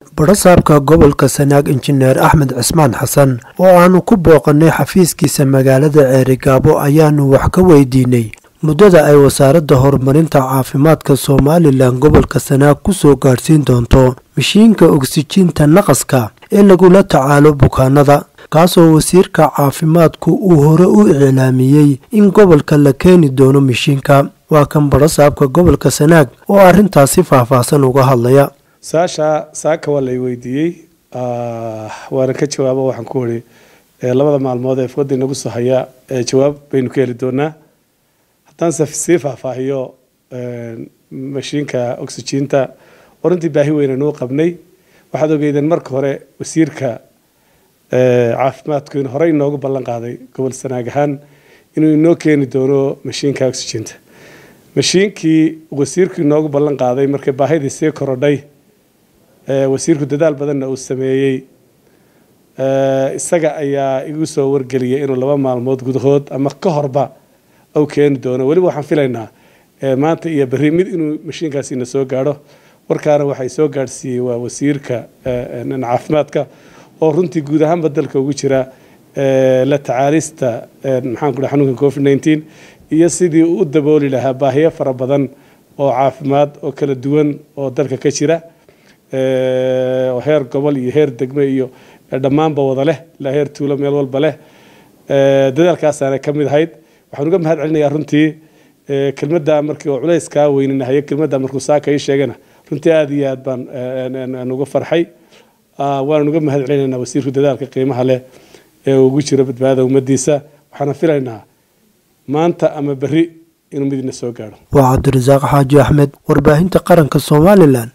badhasaabka gobolka sanaag injineer axmed cismaan xasan oo aanu ku booqannay xafiiskiisa magaalada ceerigaabo ayaanu wax ka weydiinay muddada ay wasaaradda horumarinta caafimaadka somalilan gobolka sanaag ku soo gaadhsiin doonto mashiinka ogsijiinta naqaska ee lagula tacaalo bukaanada kaasoo wasiirka caafimaadku uu hore u iclaamiyey in gobolka la keeni doono mashiinka waa kan badhasaabka gobolka sanaag oo arrintaasi faahfaahsan uga hadlaya saasha saaka waa lay weydiiyey waana ka jawaabo waxaan ku uri labada maalmood ee fooda inagu soo haya jawaab baynu ka heli doonaa haddaan sii faahfaahiyo mashiinka oxygiinta warantii baahi weynanuu qabnay waxaad ogeydeen marka hore wasiirka caafimaadku in horey inoogu ballan qaaday gobol sanaag ahaan inuu inoo keeni doono mashiinka oxygiinta mashiinkii wasiirku inoogu ballan qaaday markay baahidii sii korodhay wasiirku dadaal badanna uu sameeyey isaga ayaa igu soo wargeliyay inuu laba maalmood gudahood ama ka horba u keeni doono weliba waxaan filaynaa maanta iyo berri mid inuu mashiinkaasi na soo gaadho warkaana waxay soo gaadhsiiyey waa wasiirka caafimaadka oo runtii guud ahaanba dalka ugu jira la tacaalista maxaan ku dhaha xanuunka covid nineteen iyo sidii uu u dabooli lahaa baahiyo fara badan oo caafimaad oo kala duwan oo dalka ka jira oo heer gobol iyo heer degme iyo dhammaanba wada leh ilaa heer tuulo meel walba leh dadaalkaasaana ka mid ahayd waxaan uga mahad celinayaa runtii kelmadda markii oo culays kaa weyninahayo kelmadda markuu saaka ii sheegana runtii aada iyo aad baan uga farxay waanan uga mahad celinaynaa wasiirku dadaalka qiimaha leh ee ugu jiro badbaadada ummadiisa waxaana filaynaa maanta ama berri inuu midina soo gaadho waa cabdirasaaq xaaji axmed warbaahinta qaranka somalilan